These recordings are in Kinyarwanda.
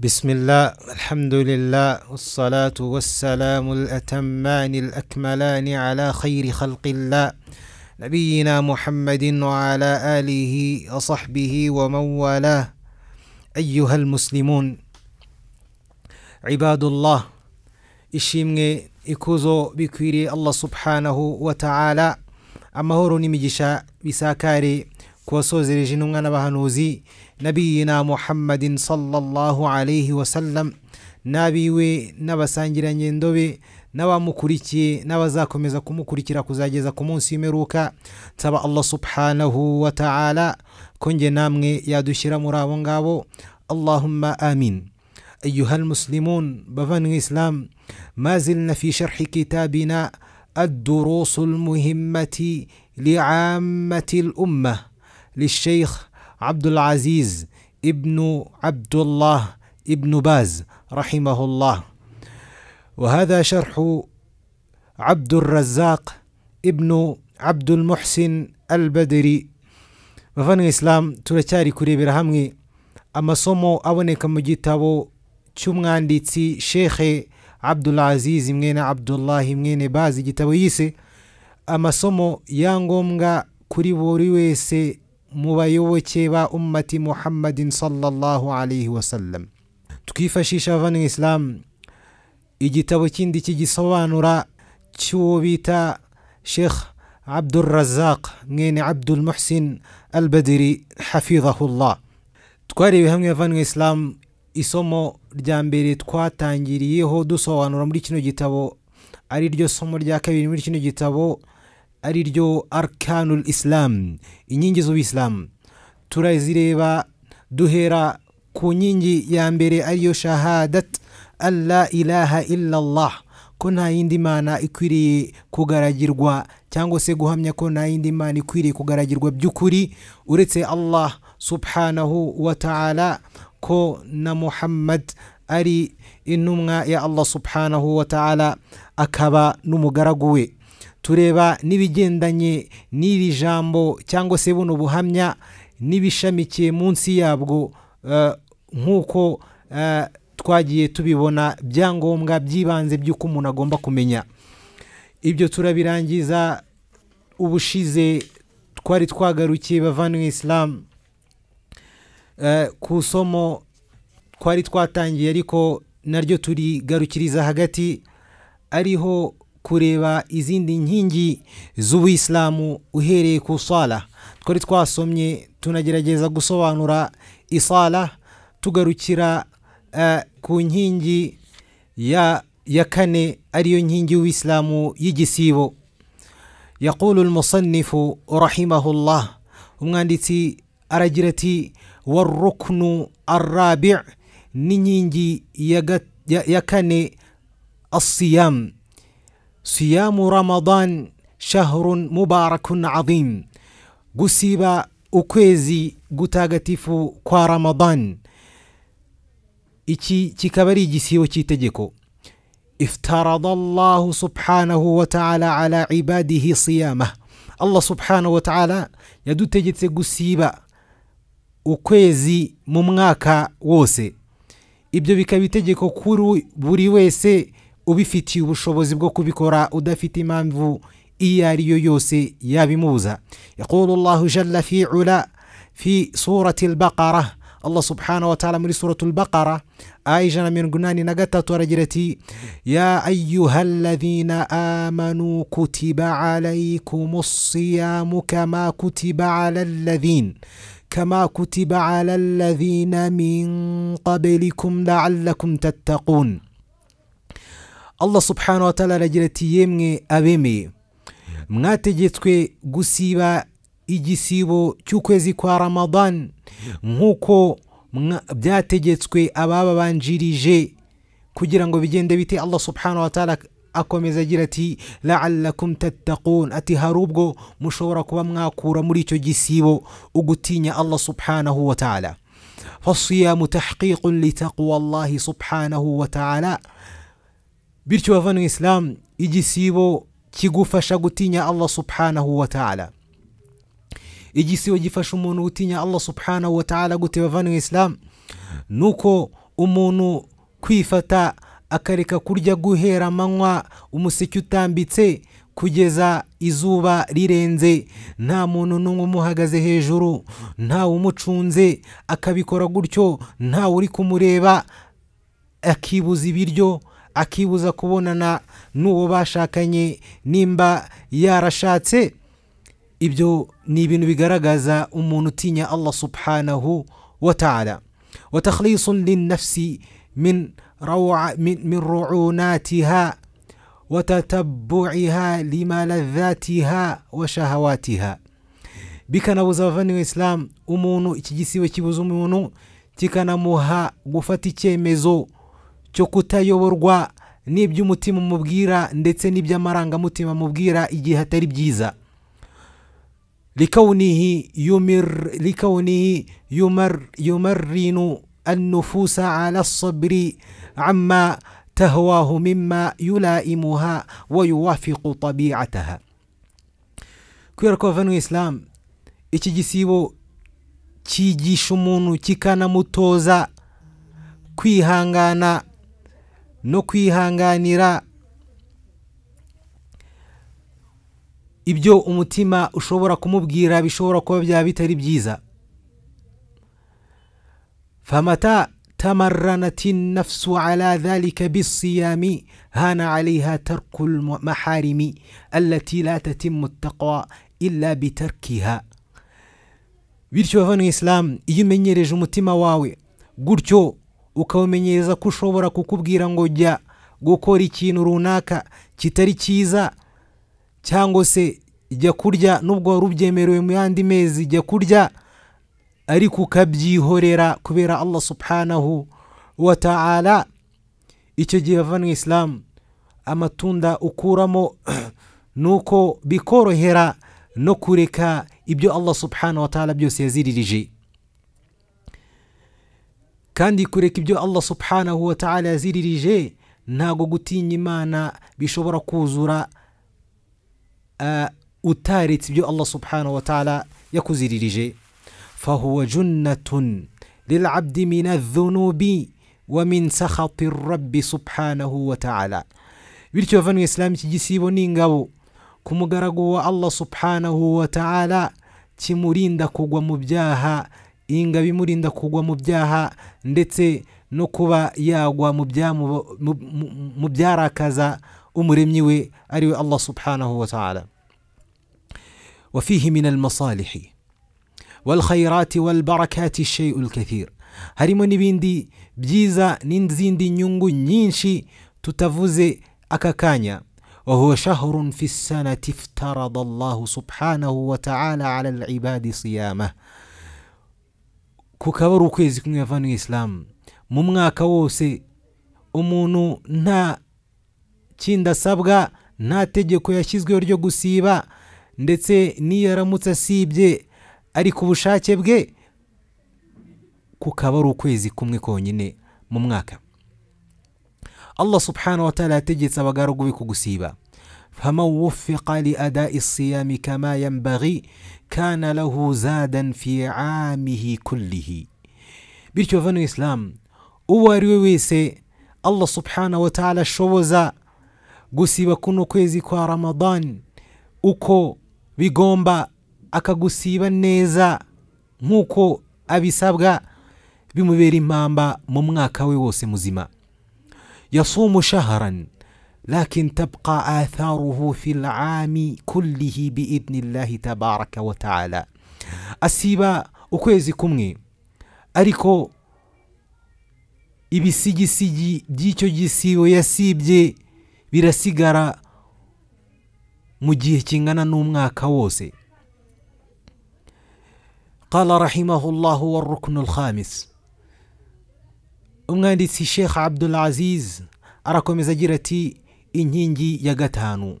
بسم الله الحمد لله والصلاة والسلام الأتمان الأكملان على خير خلق الله نبينا محمد وعلى آله وصحبه ومن والاه أيها المسلمون عباد الله ishimwe ikuzo bikwiriye allah subhanahu wa ta'ala amahoro n'imigisha bisakare ku wasozereje intumwa n'abahanuzi nabiyina muhammadin sallallahu alayhi wasallam n'abiwe n'abasangiranye ndobe n'abamukurikiye n'abazakomeza kumukurikira kuzageza ku munsi w'imperuka nsaba allah subhanahu wa ta'ala ko nge namwe yadushyira muri abo ngabo allahumma amin أيها المسلمون بفن الإسلام ما زلنا في شرح كتابنا الدروس المهمة لعامة الأمة للشيخ عبد العزيز ابن عبد الله ابن باز رحمه الله وهذا شرح عبد الرزاق ابن عبد المحسن البدري بفن الإسلام ترى كريبير همي amasomo aboneka mu gitabo cy'umwanditsi shekhe abdulaziz mwene abdullahi mwene bazi igitabo yise amasomo ya ngombwa kuri buri wese mu bayoboke ba ummati muhammadin sallallahu alayhi wasallam twifashisha abavana islam igitabo kindi kigisobanura cy'uwo bita shekh abdurazaq mwene abdul muhsin al badiri hafidhahullah twarebe hamwe abavana islam isomo rya mbere twatangiriyeho dusobanura muri kino gitabo ari ryo somo rya kabiri muri kino gitabo ari ryo arkanul isilamu inkingi z'ubuyisilamu turazireba duhera ku nkingi ya mbere ariyo shahadat alla ilaha illallah ko nta yindi mana ikwiriye kugaragirwa cyangwa se guhamya ko nta yindi mana ikwiriye kugaragirwa by'ukuri uretse allah subhanahu wa ta'ala ko na muhammad ari intumwa ya allah subhanahu wa ta'ala akaba n'umugaragu we tureba n'ibigendanye n'iri jambo cyangwa se buno buhamya n'ibishamikiye munsi yabwo nk'uko twagiye tubibona byangombwa by'ibanze by'uko umuntu agomba kumenya ibyo turabirangiza ubushize twari twagarukiye bavanwe isilamu ku isomo twari twatangiye ariko naryo turigarukiriza hagati ariho kureba izindi nkingi z'ubuyisilamu uhereye ku sala twari twasomye tunagerageza gusobanura isala tugarukira ku nkingi ya kane ariyo nkingi y'ubuyisilamu y'igisibo yaqulu umusannifu rahimahullah umwanditsi aragira ati warukunu arabi' n'inkingi ya kane asiyamu siyamu ramadan shahrun mubarakun azim gusiba ukwezi gutagatifu kwa ramadan iki kikaba ari igisibo cy'itegeko iftarada allahu subhanahu wa ta'ala ala ibadihi siyama allah subhanahu wa ta'ala yadutegetse gusiba ukwezi mu mwaka wose ibyo bikaba itegeko kuri buri wese ubifitiye ubushobozi bwo kubikora udafite impamvu iyo ari yo yose yabimubuza yaqulu allahu jalla fi ula fi surati albaqara allah subhanahu wa ta'ala muri suratu albaqara aya ijana na mirongo inani na gatatu aragira ati ya ayuha alladhina amanu kutiba alaykum siyamu kama kutiba ala alladhina كما كتب على الذين من قبلكم لعلكم تتقون الله سبحانه وتعالى رجلتي يمي أبيمي mwategetswe gusiba igisibo cy'ukwezi kwa ramadan nk'uko byategetswe abababanjirije kugira ngo bigende bite allah subhanahu wa ta'ala akomeza agira ati la'allakum tattaqun ati hari ubwo mushobora kuba mwakura muri icyo gisibo ugutinya allah subhanahu wa ta'ala fasiyamu tahqiqun litaqwa allahi subhanahu wa ta'ala bityo bavana isilamu igisibo kigufasha gutinya allah subhanahu wa ta'ala igisibo gifasha umuntu gutinya allah subhanahu wa ta'ala gute bavana isilamu nuko umuntu kwifata akareka kurya guhera amanywa umuseke utambitse kugeza izuba rirenze nta muntu n'umwe umuhagaze hejuru ntawe umucunze akabikora gutyo ntawe uri kumureba akibuza ibiryo akibuza kubonana n'uwo bashakanye nimba yarashatse ibyo ni ibintu bigaragaza umuntu utinya allah subhanahu wa ta'ala wa takhlisun linnafsi min روع من, من رعوناتها وتتبعها لملذاتها وشهواتها bikanabuza abavandimwe isilamu umuntu iki gisibe kibuza umuntu kikanamuha gufata icyemezo cyo kutayoborwa n'iby'umutima umubwira ndetse n'iby'amarangamutima amubwira igihe atari byiza likawunihi yumir likawunihi yumar yumarrinu النفوس على الصبر عما تهواه مما يلائمها ويوافق طبيعتها kubera ko bavanywe isilamu iki gisibo cyigisha umuntu kikanamutoza kwihangana no kwihanganira ibyo umutima ushobora kumubwira bishobora kuba byaba bitari byiza فمتى تمرنت النفس على ذلك بالصيام هان عليها ترك المحارم التي لا تتم التقوى إلا بتركها bityo bavanye isilamu iyo umenyereje umutima wawe gutyo ukawumenyereza ko ushobora kukubwira ngo jya gukora ikintu runaka kitari cyiza cyangwa se jya kurya n'ubwo wari ubyemerewe mu yandi mezi jya kurya ariko ukabyihorera kubera allah subhanahu wa ta'ala icyo gihe bavanywe isilamu amatunda ukuramo ni uko bikorohera no kureka ibyo allah subhanahu wa ta'ala byose yaziririje kandi kureka ibyo allah subhanahu wa ta'ala yaziririje ntago gutinya imana bishobora kuzura utaretse ibyo allah subhanahu wa ta'ala yakuziririje فهو جنة للعبد من الذنوب ومن سخط الرب سبحانه وتعالى bityo bavanywe isilamu iki gisibo ni ingabo ku mugaragu wa allah subhanahu wa ta'ala kimurinda kugwa mu byaha iyi ngabo imurinda kugwa mu byaha ndetse no kuba yagwa mu byarakaza umuremyi we ariwe allah subhanahu wa ta'ala wafihi min almasalihi والخيرات والبركات الشيء الكثير harimo n'ibindi byiza n'izindi nyungu nyinshi tutavuze aka kanya wahuwa shahrun fi sanati iftarada allahu subhanahu wa taala ala alibadi siyamah kukaba ari ukwezi kumwe yavanwe isilamu mu mwaka wose umuntu nta kindi asabwa nta tegeko yashyizweho ryo gusiba ndetse n'iyo aramutse asibye ari ku bushake bwe kukaba ari ukwezi kumwe konyine mu mwaka allah subhanahu wa ta'ala yategetse abagaragu be kugusiba faman wufiqa liadai siyami kama yambaghi kana lahu zadan fi amihi kullihi bityo bavano isilamu uwo ari we wese allah subhanahu wa ta'ala ashoboza gusiba kuno kwezi kwa ramadan uko bigomba akagusiba neza nk'uko abisabwa bimubera impamba mu mwaka we wose muzima yasumu shaharan lakin tabqa atharuhu fi lami kullihi biidnillahi tabaraka wa taala asiba ukwezi kumwe ariko ibisigisigi by'icyo gisibo yasibye birasigara mu gihe kingana n'umwaka wose قال رحمه الله والركن الخامس umwanditsi sheikh abdul aziz arakomeza agira ati inkingi ya gatanu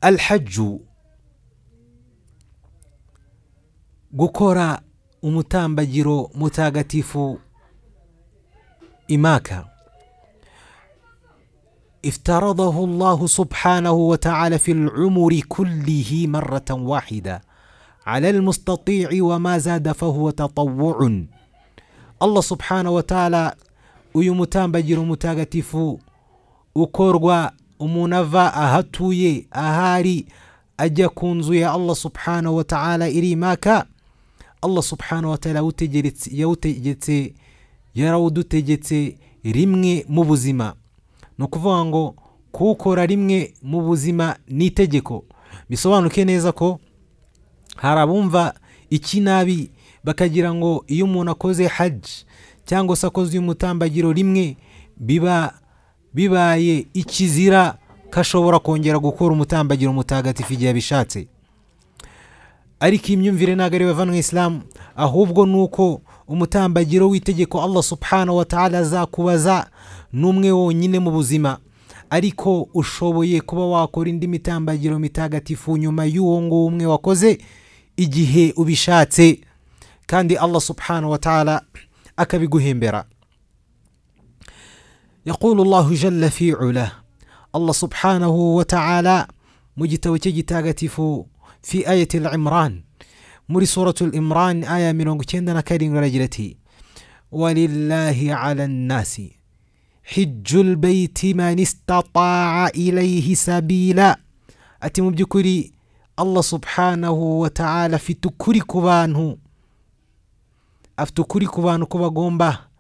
alhajju gukora umutambagiro mutagatifu imaka افترضه الله سبحانه وتعالى في العمر كله مرة واحدة على المستطيع وما زاد فهو تطوع allah subhanahu wataala uyu mutambagiro mutagatifu ukorwa umuntu ava aho atuye ahari ajya ku nzu ya allah subhanahu wataala iri i maka allah subhanahu wataala yawutegeretse yawutegetse yarawudutegetse rimwe mu buzima ni ukuvuga ngo kuwukora rimwe mu buzima ni itegeko bisobanuke neza ko hari abumva ikinabi bakagira ngo iyo umuntu akoze haji cyangwa se akoze umutambagiro rimwe biba bibaye ikizira ko ashobora kongera gukora umutambagiro mutagatifu igihe abishatse ariko iyi myumvire ntabwo ari bava mu isilamu ahubwo ni uko umutambagiro w'itegeko allah subhanahu wa ta'ala azakubaza ni umwe wonyine mu buzima ariko ushoboye kuba wakora indi mitambagiro mitagatifu nyuma y'uwo nguwo umwe wakoze igihe ubishatse kandi allah subhanahu wa ta'ala akabiguhembera يقول الله جل في علاه الله سبحانه وتعالى مجتوى تجتاغتف في آية العمران muri suratul imran aya mirongo icyenda na karindwi aragira ati walillahi ala nnasi hijju lbeiti man istataa ilaihi sabila ati mu by'ukuri allah subhanahu wataala afite ukuri ku bantu afite ukuri ku bantu ko bagomba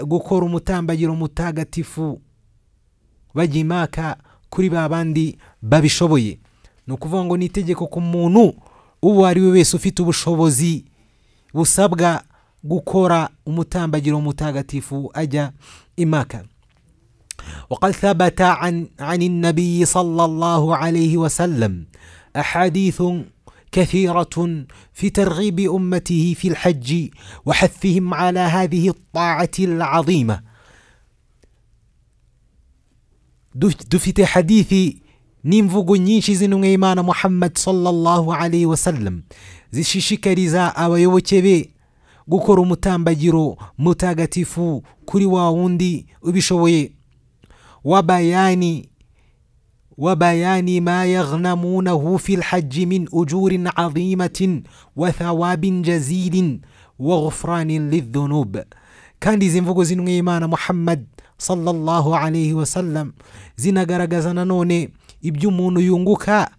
gukora umutambagiro mutagatifu bajya imaka kuri ba bandi babishoboye ni ukuvuga ngo ni itegeko ku muntu uwo ari we wese ufite ubushobozi busabwa gukora umutambagiro mutagatifu ajya imaka وقد ثبت عن عن النبي صلى الله عليه وسلم أحاديث كثيرة في ترغيب أمته في الحج وحثهم على هذه الطاعة العظيمة دفت حديث n'imvugo nyinshi z'intumwe y'imana muhammad sallallahu alayhi wa sallam zishishikariza abayoboke be gukora umutambagiro mutagatifu kuri wa wundi ubishoboye wabayani وبيان ما يغنمونه في الحج من أجور عظيمة وثواب جزيل وغفران للذنوب كان دي زنفقو زنو إيمان محمد صلى الله عليه وسلم زنا غرغزنا نوني ibyo umuntu yunguka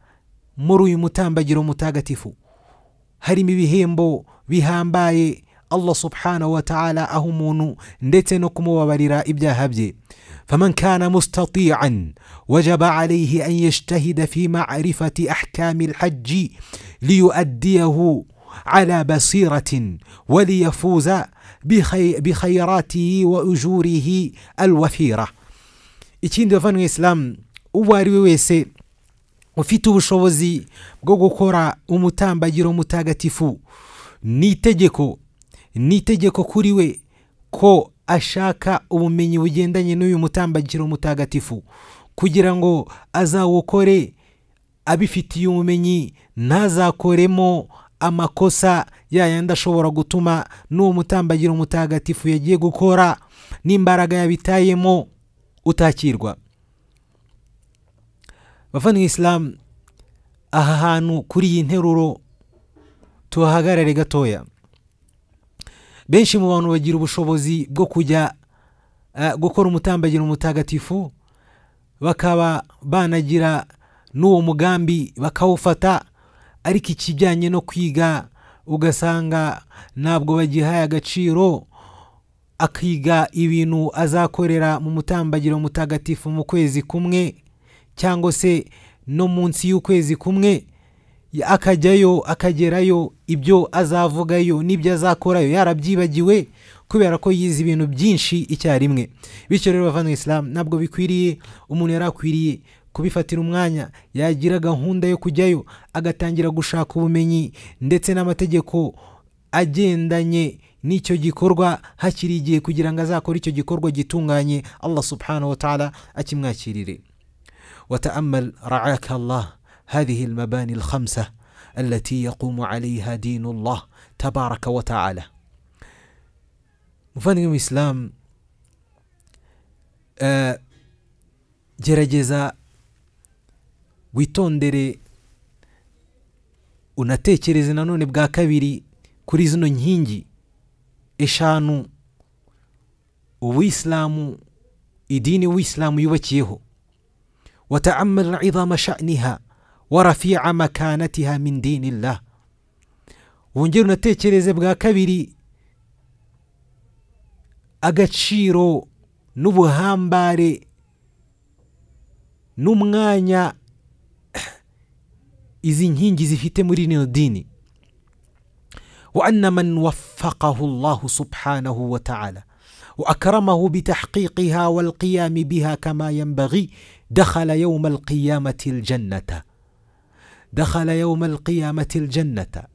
muri uyu mutambagiro mutagatifu harimo ibihembo bihambaye allah subhanahu wa ta'ala aho umuntu ndetse no kumubabarira ibyaha bye faman kana mustatian wajaba alayhi an yajtahida fi marifati ahkami lhaji liyuaddiyahu على بصيرة وليفوز بخي بخيراته وأجوره الوفيرة. إتشين دفن الإسلام uwo ari we wese ufite ubushobozi bwo gukora umutambagiro mutagatifu ni itegeko ni itegeko kuri we ko ashaka ubumenyi bugendanye n'uyu mutambagiro mutagatifu kugira ngo azawukore abifitiye ubumenyi ntazakoremo amakosa yayandi ashobora gutuma n'uwo mutambagiro mutagatifu yagiye gukora n'imbaraga yabitayemo utakirwa bavandimwe isilamu aha hantu kuri iyi nteruro tuhahagarare gatoya benshi mu bantu bagira ubushobozi bwo kujya gukora umutambagiro mutagatifu bakaba banagira n'uwo mugambi bakawufata ariko ikijyanye no kwiga ugasanga ntabwo bagihaye agaciro akiga ibintu azakorera mu mutambagiro mutagatifu mu kwezi kumwe cyangwa se no munsi y'ukwezi kumwe akajyayo akagerayo ibyo azavugayo n'ibyo azakorayo yarabyibagiwe kubera ko yize ibintu byinshi icyarimwe bityo rero bavana isilamu ntabwo bikwiriye umuntu yari akwiriye kubifatira umwanya yagira gahunda yo kujyayo agatangira gushaka ubumenyi ndetse n'amategeko agendanye n'icyo gikorwa hakiri igihe kugira ngo azakore icyo gikorwa gitunganye allah subhanahu wa ta'ala akimwakirire وتامل رعاك الله هذه المباني الخمسه التي يقوم عليها دين الله تبارك وتعالى muvandimwe mu isilamu gerageza witondere unatekereze nanone bwa kabiri kuri zino nkingi eshanu ubuyisilamu idini uwisilamu yubakiyeho wataamal idama shaniha wa rafia makanatiha min dinillah wongere unatekereze bwa kabiri agaciro n'ubuhambare n'umwanya izi nkingi zifite muri rino dini wa anna man waffaqahu llahu subhanahu wa taala wa akramahu bitahqiqiha walqiyami biha kama yanbaghi dakhala yauma alqiyamati ljannata dakhala yauma alqiyamati ljannata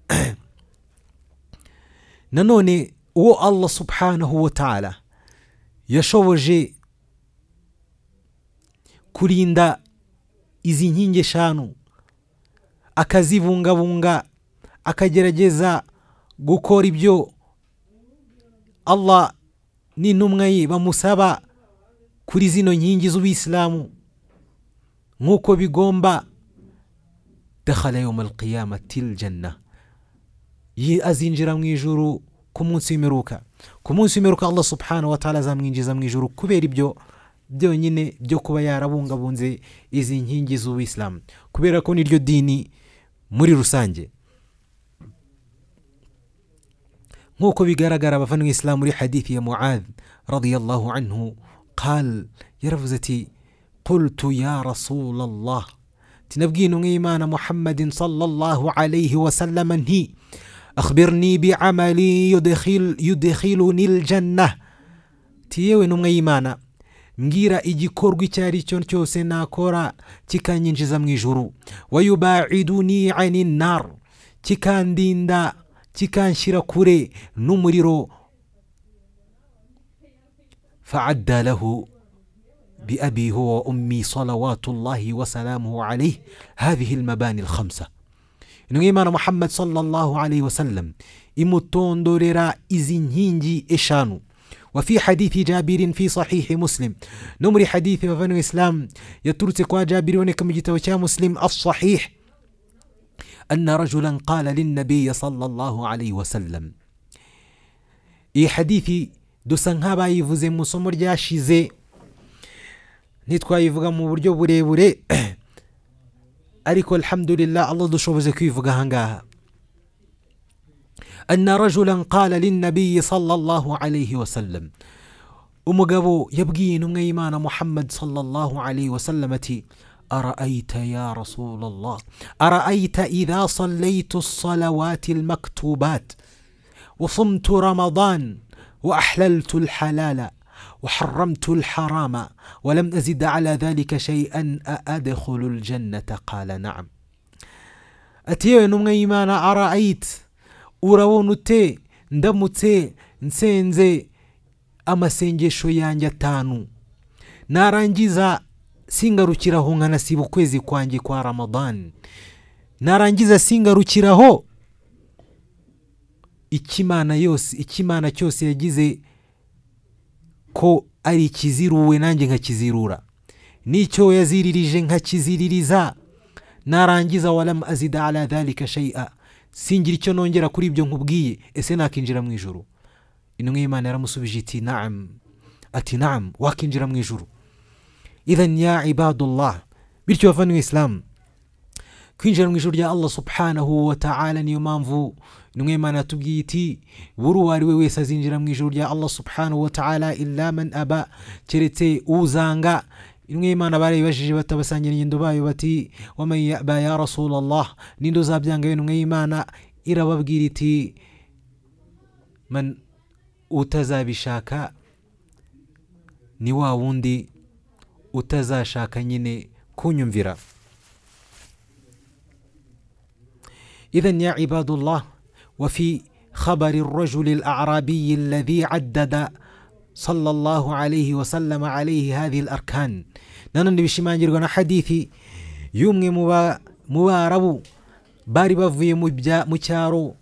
nanone uwo allah subhanahu wa taala yashoboje kurinda izi nkingi eshanu akazibungabunga akagerageza gukora ibyo allah n'intumwa ye bamusaba kuri zino nkingi z'ubuyisilamu nk'uko bigomba dakhala yawma alqiyamati ljanna azinjira mu ijuru ku munsi w'imperuka ku munsi w'imperuka allah subhanahu wa taala azamwinjiza mu ijuru kubera ibyo byonyine byo kuba yarabungabunze izi nkingi z'ubuyisilamu kubera ko niryo dini muri rusange nk'uko bigaragara abavandimwe isilamu muri hadithi ya muad radiyallahu anhu qal yaravuze ati qultu ya rasulallah tinabwiye intumwa y'imana muhammadin sallallahu alayhi wasallama nti akhbirni biamali yudkhiluni ljanna ti yewe ntumwa y'imana mbwira igikorwa icyo ari cyo cyose nakora kikanyinjiza mu ijuru wayubaiduni ani nar kikandinda kikanshyira kure n'umuriro faadda lahu biabi huwa wa ummi salawatullahi wasalamuhu alayh hadhihi lmabani lkhamsa intumwa y'imana muhammad sallallahu alayhi wasallam imutondorera izi nkingi eshanu وفي حديث جابر في صحيح مسلم نمر حديث وفن الإسلام يترت كوا جابر ونكم جتوشا مسلم الصحيح أن رجلا قال للنبي صلى الله عليه وسلم إي حديث dusanka bayivuze mu isomo ryashize ntitwayivuga mu buryo burebure ariko alhamdulillah allah dushoboje kwivuga ahangaha أن رجلا قال للنبي صلى الله عليه وسلم umugabo yabwiye intumwa y'imana muhammad sallallahu alayhi wasallam ati araayita ya rasulallah araayita idha sallaytu salawati almaktubat وصمت رمضان وأحللت الحلال وحرمت الحرام ولم أزد على ذلك شيئا أأدخل الجنة قال نعم أتيوي نمغي إيمانا أرأيت urabona ute ndamutse nsenze amasengesho yanjye atanu narangiza singarukiraho nkanasiba ukwezi kwanjye kwa ramadani narangiza singarukiraho ikimana yose ikimana cyose yagize ko ari ikiziruwe nanjye nkakizirura n'icyo yaziririje nkakiziririza narangiza waramu azida ala dhalika shay'a singira icyo nongera kuri ibyo nkubwiye ese nakinjira mu ijuru intumwa y'imana yaramusubije iti naam ati naam wakinjira mu ijuru idhan ya ibadullah bityo bavandimwe isilamu kwinjira mu ijuru rya allah subhanahu wa ta'ala niyo mpamvu intumwa y'imana yatubwiye iti buri uwo ari we wese azinjira mu ijuru rya allah subhanahu wa ta'ala illa man aba keretse uzanga intumwa y'imana barayibajije batabasangira ingendo bayo bati waman yaba ya rasulallah ninde uzabyanga yo intumwa y'imana irababwira iti man utazabishaka ni wa wundi utazashaka nyine kunyumvira idhan ya ibadullah wafi خبر الرجل الأعرابي الذي عدد صلى الله عليه وسلم عليه هذه الأركان nanone bishimangirwa na hadithi y'umwe mu barabu bari bavuye mu cyaro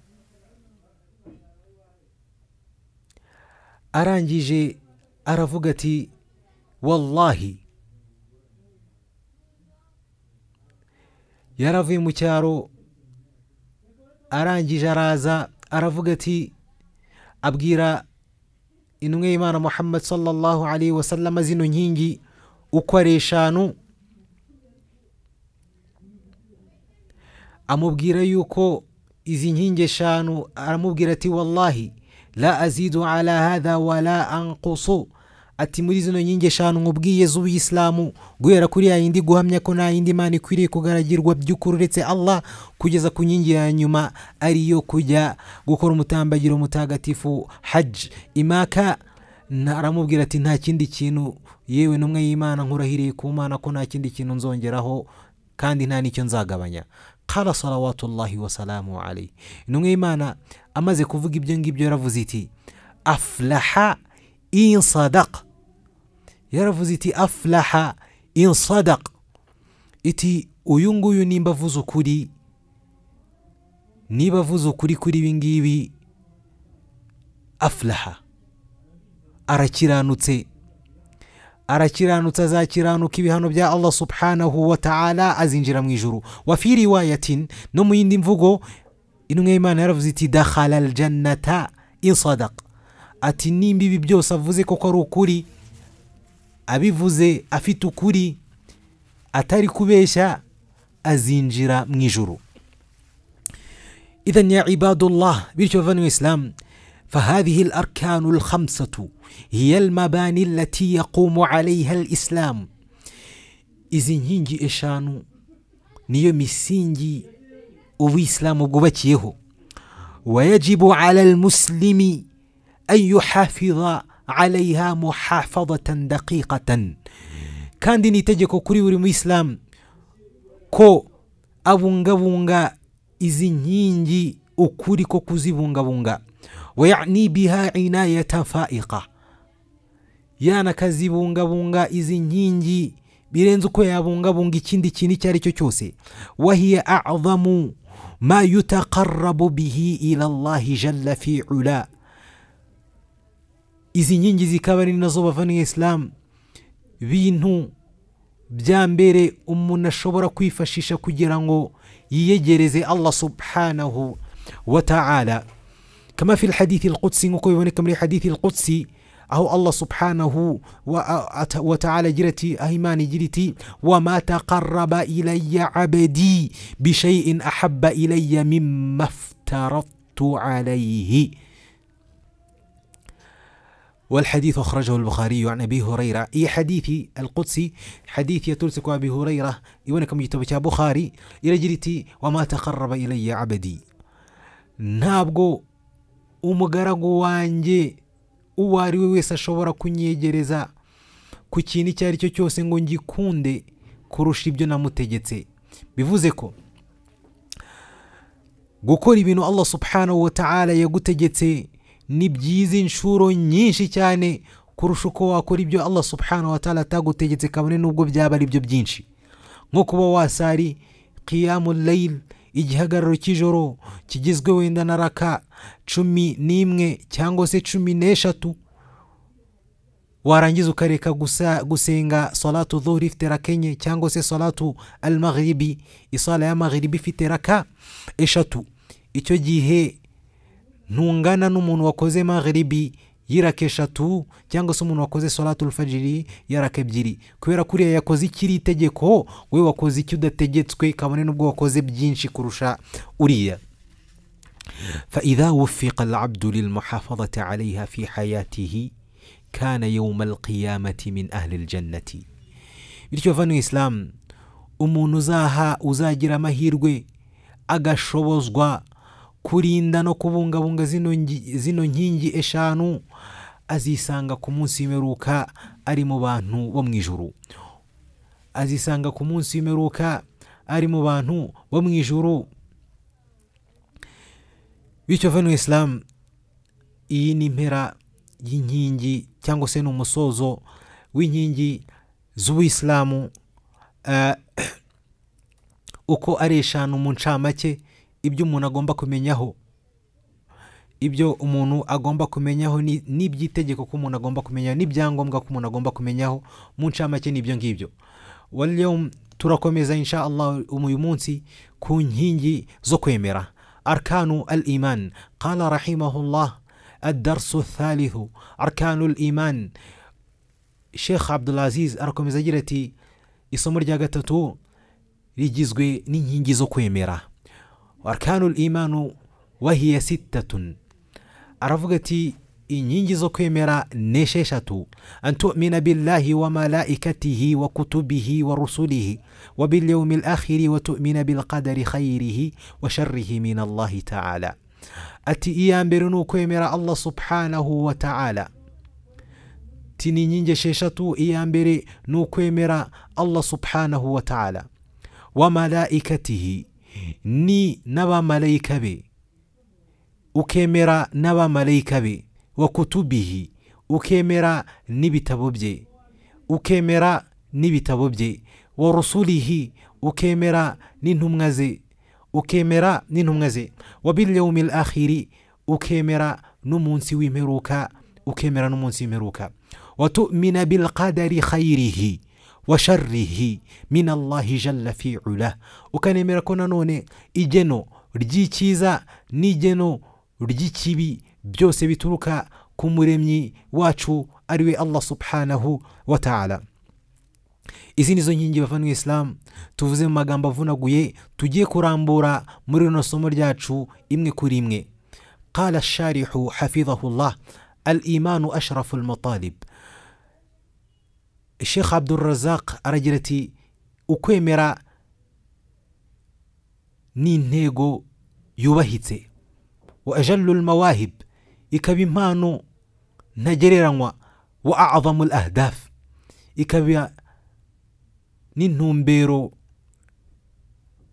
arangije aravuga ati wallahi yaravuye mu cyaro arangije araza aravuga ati abwira intumwe y'imana muhammad sallallahu alaihi wasallama zino nkingi uko ari eshanu amubwira yuko izi nkingi eshanu aramubwira ati wallahi la azidu ala hadha wala anqusu ati muri zino nkingi eshanu nkubwiye z'ubuyisilamu guhera kuri ya yindi guhamya ko nta yindi mana ikwiriye kugaragirwa by'ukuri uretse allah kugeza ku nkingi ya nyuma ariyo kujya gukora umutambagiro mutagatifu haji imaka nta- aramubwira ati nta kindi kintu yewe n'umwe y'imana nkurahiriye ku mana ko nta kindi kintu nzongeraho kandi nta n'icyo nzagabanya kara salawatullahi wasalamu alayhi intumwa y'imana amaze kuvuga ibyo ngibyo yaravuze iti aflaha in sadaka yaravuze iti aflaha in sadaka iti uyu nguyu nimba avuze ukuri niba avuze ukuri kuri ibi ngibi aflaha arakiranutse arakiranutse azakiranuka ibihano bya allah subhanahu wa ta'ala azinjira mu ijuru wa fi riwayatin no mu yindi mvugo intumwa y'imana yaravuze iti dakhala aljannata in sadaka ati nimba ibi byose avuze koko ari ukuri abivuze afite ukuri atari kubeshya azinjira mu ijuru إذا يا عباد الله بيرشوا فانو إسلام فهذه الأركان الخمسة هي المباني التي يقوم عليها الإسلام إذن هنجي إشانو نيو مسينجي وإسلام قبتيه ويجب على المسلم أن يحافظ عليها محافظة دقيقة كان ديني تجيكو كوري وري مسلم ko abungabunga izi nkingi ukuri ko kuzibungabunga wayani biha inayatan faika yana akazibungabunga izi nkingi birenze uko yabungabunga ikindi kintu icyo ari cyo cyose wahiya adhamu ma yutaqarabu bihi ila llahi jalla fi ula izi nkingi zikaba ari nazo bavaniye isilamu bintu bya mbere umuntu ashobora kwifashisha kugira ngo yiyegereze allah subhanahu wa ta'ala kama fi lhadithi lqudsi nk'uko biboneka muri hadithi lqudsi aho allah subhanahu wa, ata- wa ta'ala agira ati aho imana igira iti wama taqaraba ilayya abadi bishaiin ahaba ilayya mimma ftaradtu alayhi والحديث أخرجه البخاري عن أبي هريرة إي حديثي القدسي حديث يتلسك أبي هريرة يونكم يتبكى بخاري إلى جريتي وما تقرب إلي عبدي ntabwo umugaragu wanjye uwo ari we wese ashobora kunyegereza ku kintu icyo ari cyo cyose ngo ngikunde kurusha ibyo namutegetse bivuze ko gukora ibintu allah subhanahu wa ta'ala yagutegetse ni byiza inshuro nyinshi cyane kurusha uko wakora ibyo allah subhanahu wa ta'ala atagutegetse kabone n'ubwo byaba ari byo byinshi nko kuba wasari qiyamu layil igihagararo cy'ijoro kigizwe wenda na raka cumi n'imwe cyangwa se cumi n'eshatu warangiza ukareka gusa gusenga salatu dhuhri ifite raka enye cyangwa se salatu al maghribi isala ya maghribi ifite raka eshatu icyo gihe ntungana n'umuntu wakoze maghribi y'iraka eshatu cyangwa se umuntu wakoze solatul fajiri y'iraka ebyiri kubera ko uriya yakoze ikiri itegeko we wakoze icyo udategetswe kabone n'ubwo wakoze byinshi kurusha uriya فإذا وفق العبد للمحافظة عليها في حياته كان يوم القيامة من أهل الجنة bityo vano isilamu umuntu uzaha uzagira amahirwe agashobozwa kurinda no kubungabunga zino ngi- zino nkingi eshanu azisanga ku munsi w'imperuka ari mu bantu bo mu ijuru azisanga ku munsi w'imperuka ari mu bantu bo mu ijuru bityo vano isilamu iyi ni impera y'inkingi cyangwa se ni umusozo w'inkingi z'ubuyisilamu eh, uko ari eshanu mu ncamake ibyo umuntu agomba kumenyaho ibyo umuntu agomba kumenyaho ni- n'iby'itegeko ko umuntu agomba kumenyaho n'ibyangombwa ko umuntu agomba kumenyaho mu ncamake ni ibyo ngibyo waliyom turakomeza insha allah uyu munsi ku nkingi zo kwemera arkanu al iman qala rahimahullah الدرس الثالث أركان الإيمان sheikh abdulaziz arakomeza agira ati isomo rya gatatu rigizwe n'inkingi zo kwemera arkanul imanu wahiya sittatun aravuga ati inkingi zo kwemera ni esheshatu an tumina billahi wa malaikatihi wa kutubihi wa rusulihi wa bilyaumi lakhiri wa tumina bilqadari khayrihi wa sharrihi min allahi taala ati iya mbere ni ukwemera allah subhanahu wa taala ati ni inkingi esheshatu iya mbere ni ukwemera allah subhanahu wa taala wa malaikatihi ni n'abamarayika be ukemera n'abamarayika be wa kutubihi ukemera n'ibitabo bye ukemera n'ibitabo bye wa rusulihi ukemera n'intumwa ze ukemera n'intumwa ze wa bilyaumi akhiri ukemera n'umunsi w'imperuka ukemera n'umunsi w'imperuka وتؤمن بالقدر خيره وشره من الله جل في علاه ukanemera ko nanone igeno ry'icyiza n'igeno ry'ikibi byose bituruka ku muremyi wacu ari we allah subhanahu wa taala izi ni zo nkingi bavandimwe isilamu tuvuze mu magambo avunaguye tugiye kurambura muri rino somo ryacu imwe kuri imwe qala sharihu hafidhahullah al imanu ashrafu almatalib sheikh abdurazak aragira ati ukwemera ni intego yubahitse wa ajallu almawahib ikaba impano ntagereranywa wa azamu al ahdaf ikaba n'intumbero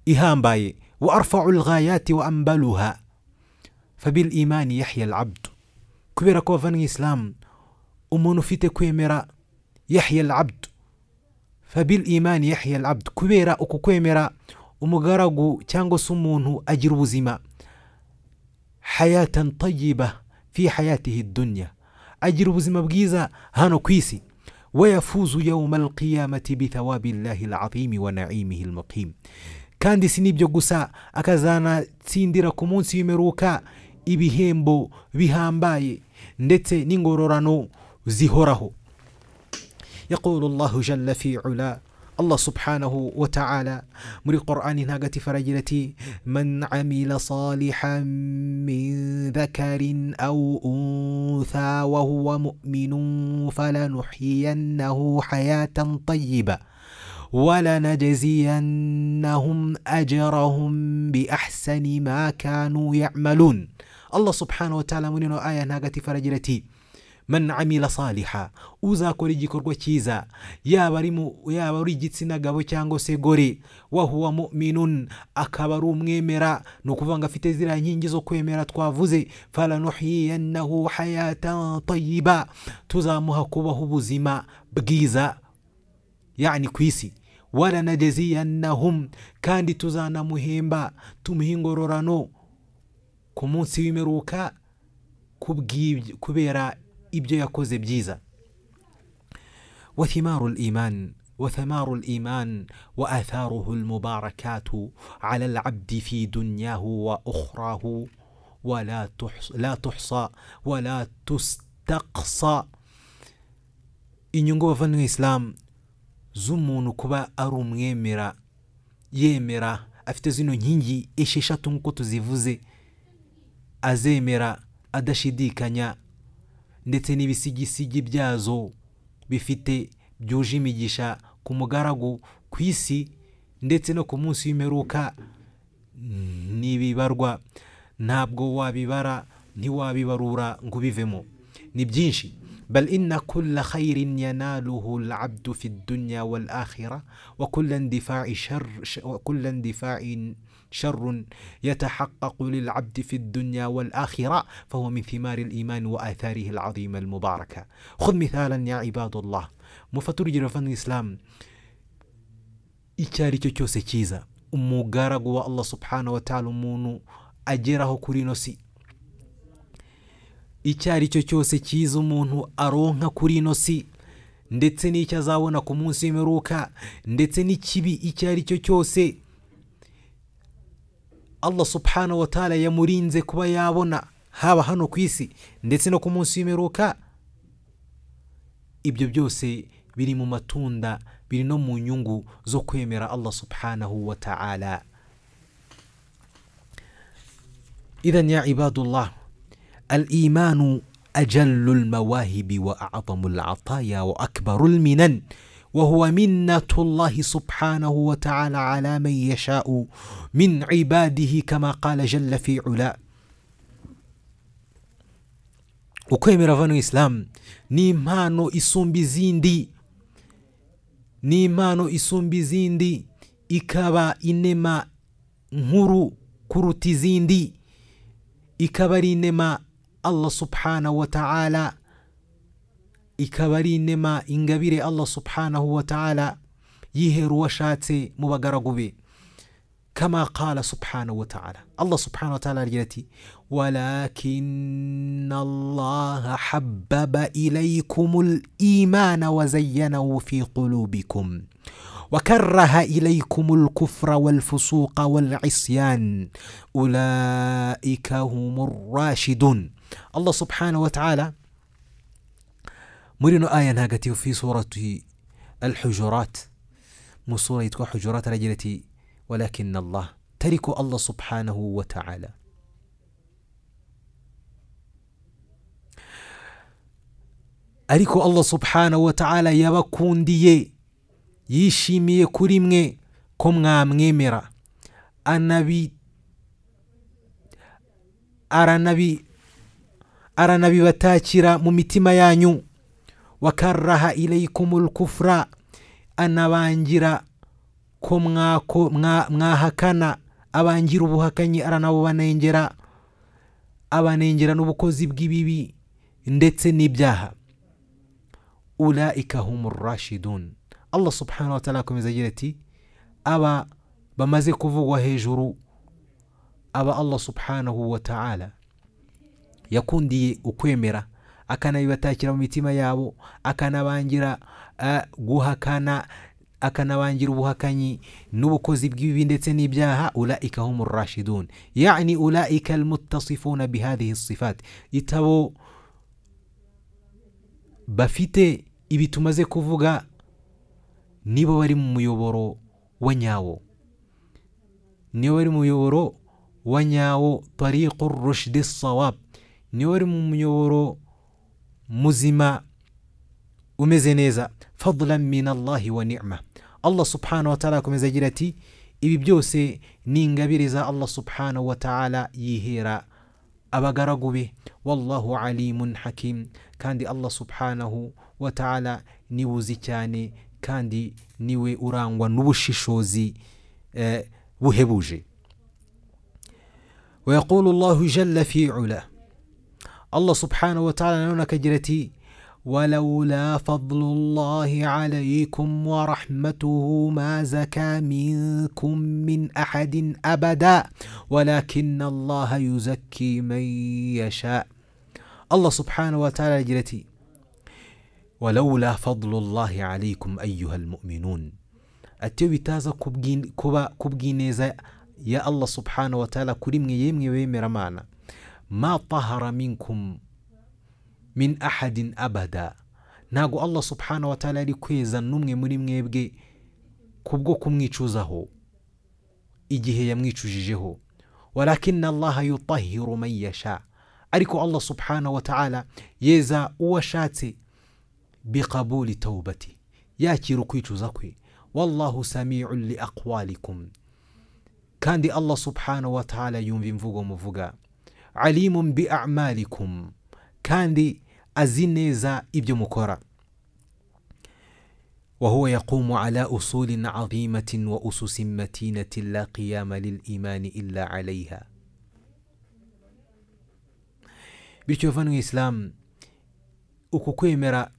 ihambaye wa arfau alghayati wa ambaluha fabil imani yahya alabdu kubera ko bavana isilamu umuntu ufite kwemera yahya alabdu fabil imani yahya alabdu kubera uku kwemera umugaragu cyangwa se umuntu agira ubuzima hayatan tayiba fi hayatihi dunya agira ubuzima bwiza hano ku isi wayafuzu yawma alqiyamati bithawabi llahi alazimi wa naimihi almuqim kandi si n'ibyo gusa akazanatsindira ku munsi w'imperuka ibihembo bihambaye ndetse n'ingororano zihoraho يقول الله جل في علا الله سبحانه وتعالى مري قرآن ناقتي فرجلتي من عمل صالحا من ذكر أو أنثى وهو مؤمن فلنحيينه حياة طيبة ولنجزينهم أجرهم بأحسن ما كانوا يعملون الله سبحانه وتعالى من آية ناقتي فرجلتي man amila saliha uzakora igikorwa cyiza yaba ari yaba ari igitsina gabo cyangwa se gore wahuwa muminun akaba ari umwemera ni ukuvuga ngo afite ziriya nkingi zo kwemera twavuze faranuhiyannahu hayatan tayiba tuzamuha kubaho ubuzima bwiza yani ku isi waranajeziyannahum kandi tuzanamuhemba tumuha ingororano ku munsi w'imperuka kubera ibyo yakoze byiza wathimaru liman وثمار الإيمان وآثاره المباركات على العبد في دنياه وأخراه ولا تحص لا تحصى ولا تستقصى inyungu bavandimwe isilamu z'umuntu kuba ari umwemera yemera afite zino nkingi esheshatu nk'uko tuzivuze azemera adashidikanya ndetse n'ibisigisigi byazo bifite byuje imigisha ku mugaragu ku isi ndetse no ku munsi w'imperuka ntibibarwa ntabwo wabibara ntiwabibarura ngo ubivemo ni byinshi بل إن كل خير يناله العبد في الدنيا والآخرة وكل اندفاع شر وكل اندفاع شر يتحقق للعبد في الدنيا والآخرة فهو من ثمار الإيمان وآثاره العظيمة المباركة خذ مثالا يا عباد الله مفتور جرفان الإسلام icyari cyo cyose cyiza umugaragu wa allah subhanahu wa taala umuntu ageraho kuri ino si icyo ari cyo cyose cyiza umuntu aronka kuri ino si ndetse n'icyo azabona ku munsi w'imperuka ndetse n'ikibi icyo ari cyo cyose allah subhanahu wa taala yamurinze kuba yabona haba hano ku isi ndetse no ku munsi w'imperuka ibyo byose biri mu matunda biri no mu nyungu zo kwemera allah subhanahu wa ta'ala idhan ya ibadullah al imanu ajallu lmawahibi wa a'zamu lataya wa akbaru lminan وهو منة الله سبحانه وتعالى على من يشاء من عباده كما قال جل في علا ukwemera vano isilamu ni impano isumba izindi ni impano isumba izindi ikaba inema nkuru kuruta izindi ikaba ari inema allah subhanahu wa ta'ala ikaba ari inema ingabire allah subhanahu wa ta'ala yihera uwo ashatse mu bagaragu be kama qala subhanahu wa ta'ala allah subhanahu wa ta'ala agira ati walakin allaha habbaba ilaykum al-imana wa zayyanahu fi qulubikum وكره إليكم الكفر والفسوق والعصيان أولئك هم الراشدون الله سبحانه وتعالى muri ino aya ntagatifu fi surati alhujurat mu sura yitwa hujurat aragira ati walakin allah tariko allah subhanahu wa taala ariko allah subhanahu wa taala yabakundiye yishimiye kuri mwe ko mwamwemera anabi aranabi aranabibatakira mu mitima yanyu wakaraha ilaykumul kufra anabangira ko mwako mwahakana abangira ubuhakanyi aranabubanengera abanengera n'ubukozi bw'ibibi ndetse n'ibyaha ulaika humu rashidun allah subhanahu wa taala akomeza agira ati aba bamaze kuvugwa hejuru aba allah subhanahu wa taala yakundiye ukwemera akanabibatakira mu mitima yabo akanabangira guhakana akanabangira ubuhakanyi n'ubukozi bw'ibibi ndetse n'ibyaha ulaika hum rashidun yani ulaika almutasifuna bihadhihi sifat itabo bafite ibi tumaze kuvuga nibo bari mu muyoboro wa nyawo nibo bari mu muyoboro wa nyawo tariqu rushdi sawab nibo bari mu muyoboro muzima umeze neza fadlan min allahi wa ni'ma allah subhanahu wa ta'ala akomeza agira ati ibi byose ni ingabire za allah subhanahu wa ta'ala yihera abagaragu be wallahu alimun hakim kandi allah subhanahu wa ta'ala niwe uzi cyane kandi niwe urangwa n'ubushishozi eh, buhebuje ويقول الله جل في علاه الله سبحانه وتعالى نونا كجرتي ولولا فضل الله عليكم ورحمته ما زكى منكم من أحد أبدا ولكن الله يزكي من يشاء الله سبحانه وتعالى جرتي ولولا فضل الله عليكم أيها المؤمنون أتيو تازا كبجين كبا كبجين يا الله سبحانه وتعالى كريم يمي ويمي رمانا ma tahara minkum min ahadin abada ntago allah subhanahu wa ta'ala ari kweza n'umwe muri mwebwe kubwo kumwicuzaho igihe yamwicujijeho walakin allaha yutahiru man yasha ariko allah subhanahu wa ta'ala yeza uwo ashatse biqabuli taubati yakira ukwicuza kwe wallahu samiun liaqwalikum kandi allah subhanahu wa ta'ala yumva imvugo muvuga alimun bi amalikum kandi azi neza ibyo mukora وهو يقوم على أصول عظيمة وأسس متينة لا قيام للإيمان إلا عليها بيشوفانو إسلام ukukwemera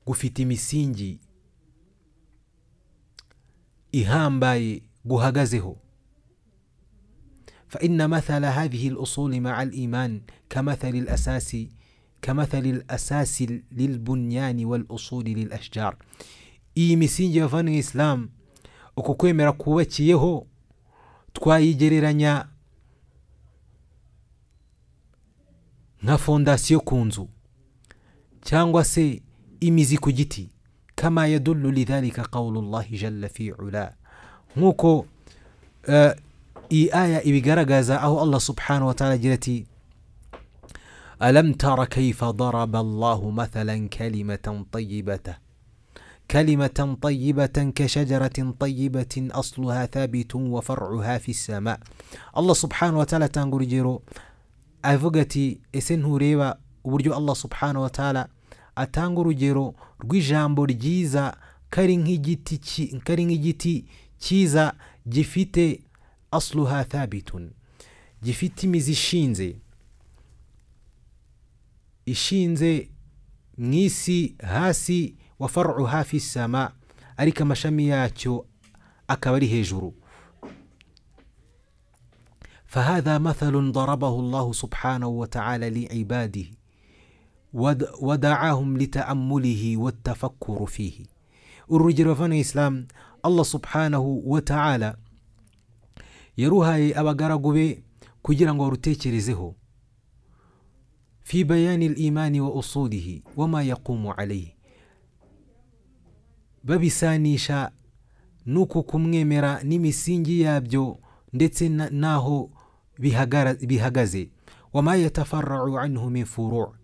gufite imisingi ihambaye guhagazeho فإن مثل هذه الأصول مع الإيمان كمثل الأساس كمثل الأساس للبنيان والأصول للأشجار imisingi bavana islam uko kwemera kubakiyeho twayigereranya nka fondasiyo ku nzu cyangwa se imizi ku giti kama yadullu lidhalika qawlullahi jalla fi ula nk'uko eh, iyi aya ibigaragaza aho allah subhanahu wa ta'ala agira ati alam tara kaifa daraba allahu mathalan kalimatan tayibata كلمة طيبة كشجرة طيبة أصلها ثابت وفرعها في السماء الله سبحانه وتعالى تنقول جيرو avugati ese ntureba uburyo allah subhanahu wa ta'ala atanga urugero rw'ijambo ryiza kari nk'igiti ki- kari nk'igiti cyiza gifite asluha thabitun gifite imizi ishinze ishinze mu isi hasi wa faru hafi sama ariko amashami yacyo akaba ari hejuru فهذا مثل ضربه الله سبحانه وتعالى لعباده ود- ودعاهم لتأمله والتفكر فيه الرجل فن الإسلام الله سبحانه وتعالى يروها أبقرقبي كجران ورتيشرزه في بيان الإيمان وأصوله وما يقوم عليه babisanisha n'uku kumwemera n'imisingi yabyo ndetse na- n'aho bihagara- bihagaze wama yatafarau anhu min furu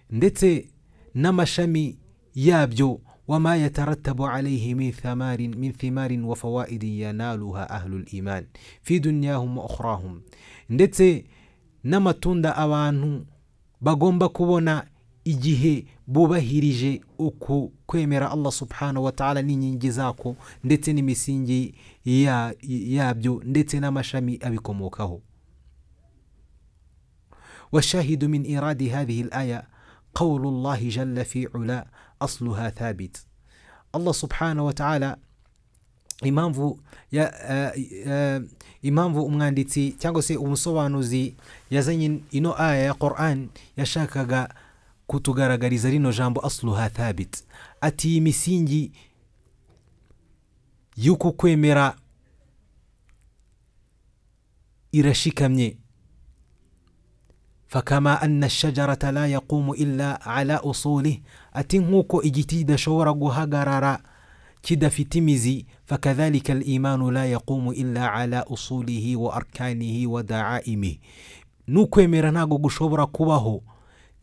ndetse n'amashami yabyo wama yatarattabu alayhi min thamarin, min thimarin wa fawaidin yanaluha ahlu liman fi dunyahum wa ukhrahum ndetse n'amatunda abantu bagomba kubona igihe bubahirije uku kwemera allah subhanahu wa ta'ala n'inkingi zako ndetse n'imisingi ya- yabyo ndetse n'amashami abikomokaho والشاهد من إيراد هذه الآية قول الله جل في علا أصلها ثابت الله سبحانه وتعالى impamvu ya- eh, eh, impamvu umwanditsi cyangwa se umusobanuzi yazanye ino aya ya quran yashakaga kutugaragariza rino jambo asluha thabit ati iyi misingi y'uku kwemera irashikamye fakama anna shajarata la yaqumu illa ala usuli ati nk'uko igiti kidashobora guhagarara kidafite imizi fakadhalika alimanu la yaqumu illa ala usulihi wa arkanihi wa daaimihi n'ukwemera ntabwo gushobora kubaho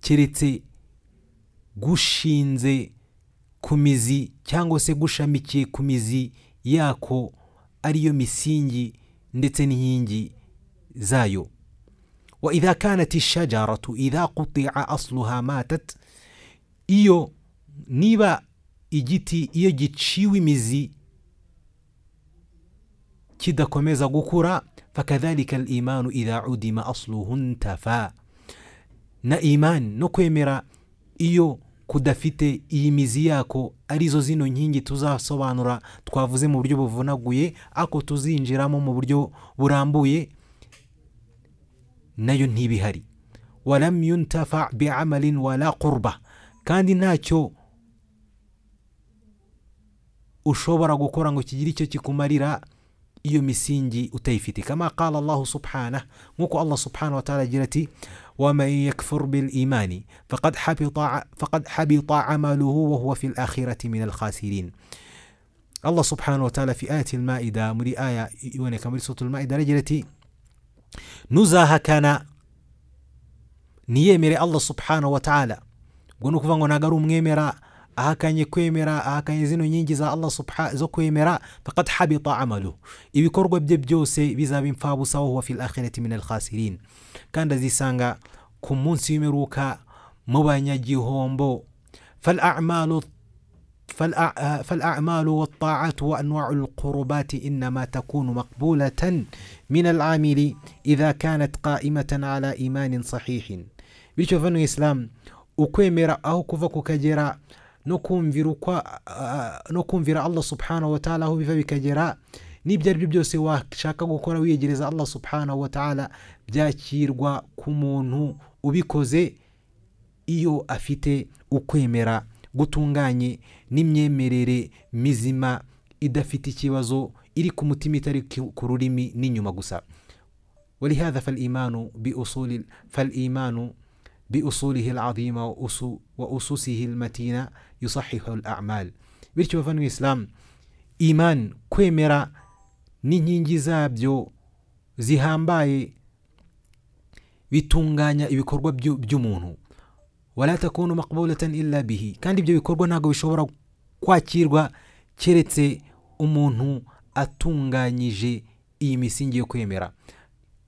keretse gushinze ku mizi cyangwa se gushamikiye ku mizi yako ariyo misingi ndetse n'inkingi zayo وإذا كانت الشجرة إذا قطع أصلها ماتت iyo niba igiti iyo giciwe imizi kidakomeza gukura fakadhalika alimanu idha udima asluhu ntafa na iman no kwemera iyo kudafite iyi mizi yako arizo zino nkingi tuzasobanura twavuze mu buryo buvunaguye ako tuzinjiramo mu buryo burambuye nayo ntibihari walam yuntafa biamalin wala qurba kandi ntacyo ushobora gukora ngo kigire icyo kikumarira iyo misingi utayifite kama qala allahu subhanah nk'uko allah subhanahu wa ta'ala agira ati waman yakfur bilimani faqad habita- faqad habita amaluhu wa huwa fi lakhirati min alkhasirin allah subhanahu wa ta'ala fi ayati almaida muri aya iboneka muri suratul maida aragira ati ntuzahakana niyemere allah subhanahu wa ta'ala ubwo ni ukuvuga ngo ntabwo ari umwemera ahakanye kwemera ahakanye zino nkingi za allah subha- zo kwemera faqad habita amalu ibikorwa bye byose bizaba impfabusa wahuwa fi lakhirati min alkhasirin kandi azisanga ku munsi w'imperuka mu banyagihombo falamalu فالأع- آه، فالأعمال والطاعات وأنواع القربات إنما تكون مقبولة من العامل إذا كانت قائمة على إيمان صحيح bityo vano islam ukwemera aho kuva kukagera no kumvira ukwa ah, no kumvira allah subhanahu wa ta'ala aho biva bikagera n'ibyo ari byo byose washaka gukora wiyegereza allah subhanahu wa ta'ala byakirwa ku muntu ubikoze iyo afite ukwemera gutunganye n'imyemerere mizima idafite ikibazo iri ku mutima itari ku ku rurimi n'inyuma gusa ولهذا فالإيمان بأصول فالإيمان بأصوله العظيمة وأسو- وأسسه المتينة يصحح الأعمال bityo bavandimwe isilamu imani kwemera n'inkingi zabyo zihambaye bitunganya ibikorwa byu- by'umuntu wala takunu maqbulatan illa bihi kandi ibyo bikorwa ntabwo bishobora kwakirwa keretse umuntu atunganyije iyi misingi yo kwemera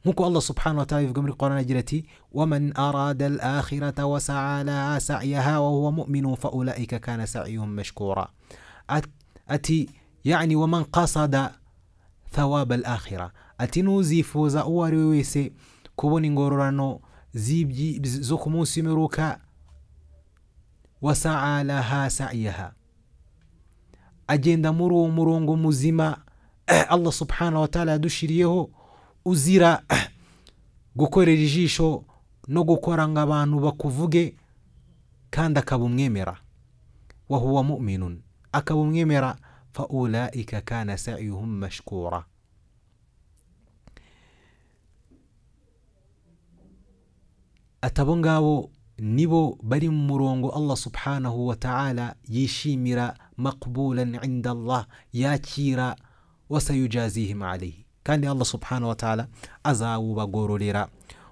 nk'uko allah subhanahu wa ta'ala bivuga muri korani agira ati waman arada al akhirata wasaa laha sa'yaha wa huwa mu'minun fa ulaika kana sa'yuhum mashkura At- ati yani waman qasada thawaba al akhira ati n'uzifuza uwo ari we wese kubona ingororano z'ibyi- zo ku munsi w'imperuka wasaa laha sa'yaha agenda muri uwo murongo muzima allah subhanahu wa ta'ala yadushiriyeho uzira gukorera ijisho no gukora ngo abantu bakuvuge kandi akaba umwemera wahuwa muminun akaba umwemera faulaika kana sayuhum mashkura ati abo ngabo nibo bari mu murongo allah subhanahu wa ta'ala yishimira maqbulan inda allah yakira wasayujazihim alayhi kandi allah subhanahu wa ta'ala azawubagororera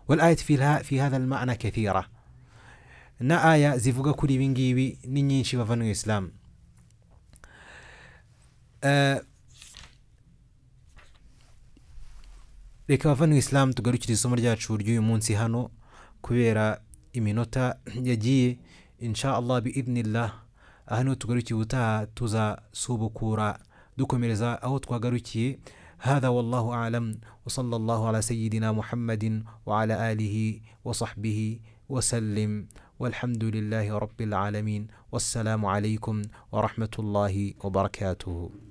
walayati fi, lha- fi hadha almana kathira na aya zivuga kuri ibi ngibi ni nyinshi bavanywe isilamu Eh, reka bavanywe isilamu tugarukire isomo ryacu ry'uyu munsi hano kubera iminota yagiye insha allah biidnillah aha niho tugarukiye ubutaha tuzasubukura dukomereza aho twagarukiye هذا والله أعلم وصلى الله على سيدنا محمد وعلى آله وصحبه وسلم والحمد لله رب العالمين والسلام عليكم ورحمة الله وبركاته